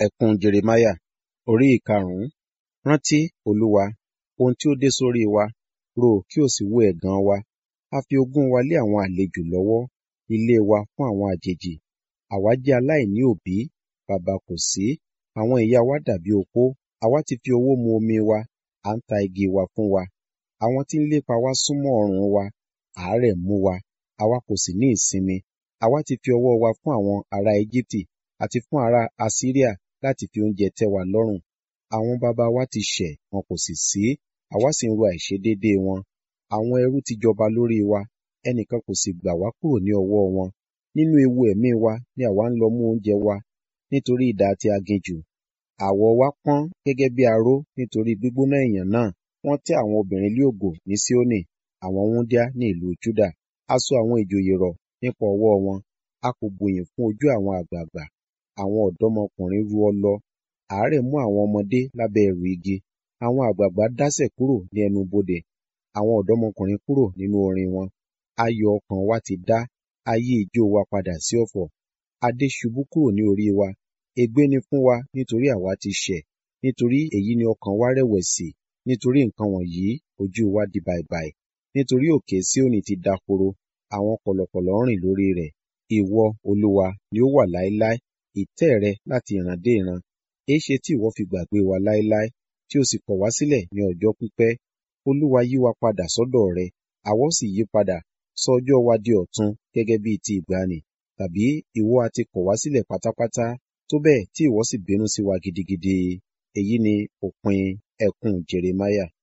Ẹkún Jeremáyà orí ìkarùn-ún. Rántí, Olúwa, ohun tí ó dé sórí wa, rò ó kí o sì wo ẹ̀gàn wa. A fi ogún wa lé àwọn àlejò lọ́wọ́, ilé wa fún àwọn àjèjì. Àwa jẹ́ aláìní òbí, baba kò sí, àwọn ìyá wa dàbí opó. Àwa ti fi owó mu omi wa, à ń ta igi wa fún wa. Àwọn tí ń lépa wa súnmọ́ ọrùn wa, àárẹ̀ mú wa, àwa kò sì ní ìsinmi. Àwa ti fi ọwọ́ wa fún àwọn ará Ejibiti àti fún ará Asiria láti fi oúnjẹ tẹ́ wa lọ́rùn. Àwọn baba wa ti ṣẹ̀, wọn kò sì sí, àwa sì ń ro àìṣedéédéé wọn. Àwọn ẹrú ti jọba lórí wa, ẹnìkan kò sì gbà wá kúrò ní ọwọ́ wọn. Nínú ewu ẹ̀mí wa ni àwa ń lọ mú oúnjẹ wa, nítorí idà ti aginjù. Àwọ̀ wa pọ́n gẹ́gẹ́ bí aró nítorí gbígbóná ìyàn náà. Wọ́n tẹ́ àwọn obìnrin lé ògò ní Sioni, àwọn wúńdíá ní ìlú Juda. A so àwọn ìjòyè rọ̀ nípa ọwọ́ wọn. A kò bùyìn fún ojú àwọn àgbàgbà. Àwọn ọ̀dọ́mọkùnrin ru ọlọ. Àárẹ̀ mú àwọn ọmọdé lábẹ́ ẹrù igi. Àwọn àgbàgbà dásẹ̀ kúrò ní ẹnu bodè. Àwọn ọ̀dọ́mọkùnrin kúrò nínú orin wọn. Ayọ̀ ọkàn wa ti dá, a yí ijó wa padà sí ọ̀fọ̀. Adé ṣubú kúrò ní orí wa. Ègbé ni fún wa nítorí àwa ti ṣẹ̀. Nítorí èyí ni ọkàn wa rẹ̀wẹ̀sì. Nítorí nǹkan wọ̀nyí ojú wa di bàìbàì. Nítorí òkè Sioni ti dahoro, àwọn kọ̀lọ̀kọ̀lọ̀ ń rìn lórí rẹ̀. Ìwọ, Olúwa, ni ó wà láéláé, ìtẹ́ rẹ láti ìran dé ìran. Èéṣe tí ìwọ fi gbàgbé wa láéláé, tí o sì kọ̀ wá sílẹ̀ ní ọjọ́ pípẹ́? Olúwa yí wa padà sọ́dọ̀ rẹ, àwa ó sì yí padà, sọ ọjọ́ wa di ọ̀tun gẹ́gẹ́ bí ti ìgbàanì. Tàbí ìwọ ha ti kọ̀ wá sílẹ̀ pátápátá, tó bẹ́ẹ̀ tí ìwọ sì bínú sí wa gidigidi. Èyí ni òpin ẹkún Jeremáyà.